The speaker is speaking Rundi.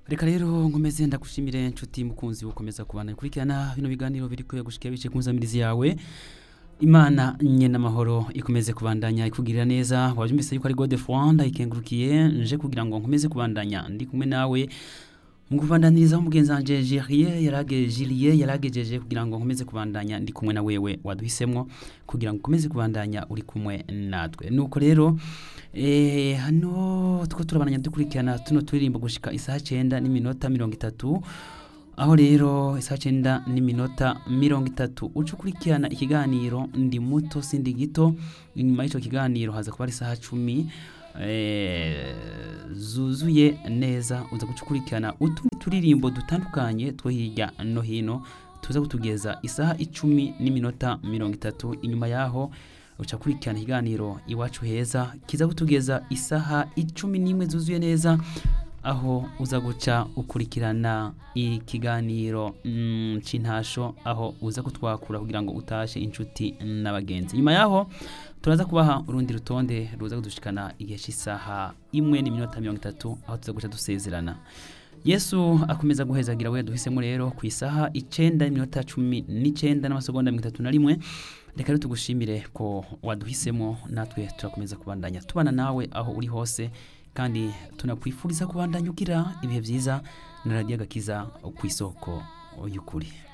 reka rero nkomeze ndagushimire nshuti mukunzi ukomeza kubana ikurikirana bino biganiro biri kuya gushika bice ku nzamirizi yawe imana nyene amahoro ikomeze kubandanya ikugirira neza wabyumvise yuko ari gode fwanda ikengurukiye nje kugira ngo nkomeze kubandanya ndi kumwe nawe mu kubandanirizaho umugenzi wanje Julie yarage Julie yaragejeje kugira ngo nkomeze kubandanya ndi kumwe na wewe waduhisemwo kugira ngo ukomeze kubandanya uri kumwe natwe nuko rero eh hano two turabandanya dukurikirana tuno turirimbo gushika isaha 9 n'iminota 30 aho rero isaha 9 n'iminota 30 uca ukurikirana ikiganiro ndi muto sindi gito inyuma y'ico kiganiro haza kuba ari isaha 10 eh, zuzuye neza uza gukurikirana utundi turirimbo dutandukanye two hirya no hino tuza kutugeza isaha icumi n'iminota mirongo itatu inyuma yaho uca kurikirana ikiganiro iwacu heza kiza kutugeza isaha icumi n'imwe zuzuye neza aho uza guca ukurikirana ikiganiro mm, c'intasho aho uza kutwakura kugira ngo utashe inshuti n'abagenzi nyuma yaho turaza kubaha urundi rutonde ruza kudushikana igihe cy'isaha imwe n'iminota mirongo itatu aho tuza guca dusezerana yesu akomeza guhezagira we duhisemo rero ku isaha icenda n'iminota cumi n'icenda n'amasegonda mirongo itatu na rimwe reka rero tugushimire ko waduhisemo natwe turakomeza kubandanya tubana nawe aho uri hose kandi tunakwifuriza kubandanya ugira ibihe byiza na radiyo agakiza ku isoko y'ukuri